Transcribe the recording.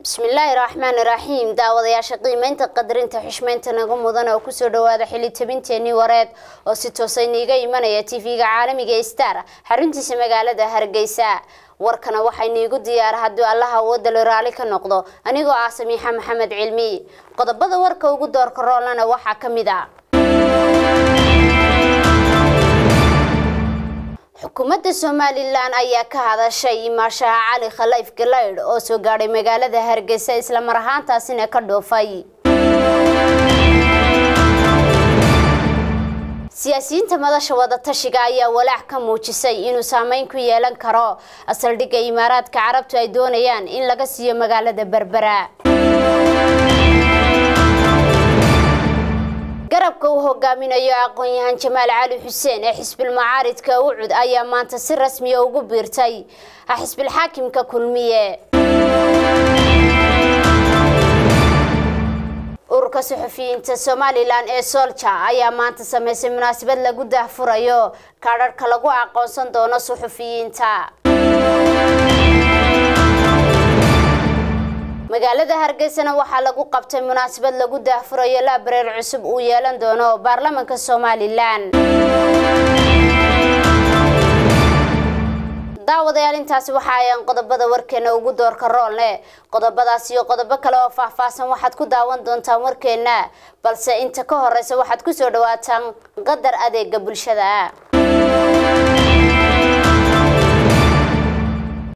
bismillaahi raxmaani raxiim daawadayaasha qiimeynta qadarinta xushmeynta nagu mudan oo kusoo dhawaada xili tabinteenii wareed oo si toosa niiga imanaya tv-ga caalamiga ee star xaruntiisa magaalada hargeysa warkana waxay niigu diyaara haddii allaha awoodalo raali ka noqdo anigoo ah samiixa maxamed cilmi qodobada warka ugu doorka roolana waxaa ka mid a xukuumadda somalilan ayaa ka hadashay imaashaha cali khalayf galaydh oo soo gaadhay magaalada hargeysa islamar ahaantaasina ka dhoofay siyaasiyiinta madasha wadatashiga ayaa walaac ka muujisay inuu saameyn ku yeelan karo asaldhigga imaaraadka carabtu ay doonayaan in laga siiyo magaalada berbera garabka uu hogaaminayo aqoon-yahan jamaal cali xuseen ee xisbil macaaridka ucud ayaa maanta si rasmiya ugu biirtay xisbil xaakimka kulmiye ururka suxufiyiinta somalilan ee soolja ayaa maanta sameysay munaasabad lagu daahfurayo kaadharhka lagu aqoonsan doono suxufiyiinta magaalada hargeysana waxaa lagu qabtay munaasabad lagu daahfurayo laabareer cusub uu yeelan doono baarlamanka somalilan daawadayaal intaasi waxa ayaan qodobada warkeena ugu doorka roolne qodobadaas iyo qodobo kale oo faahfaahsan waxaad ku daawan doontaan warkeena balse inta ka horeysa waxaad kusoo dhawaataan qadar adeega bulshada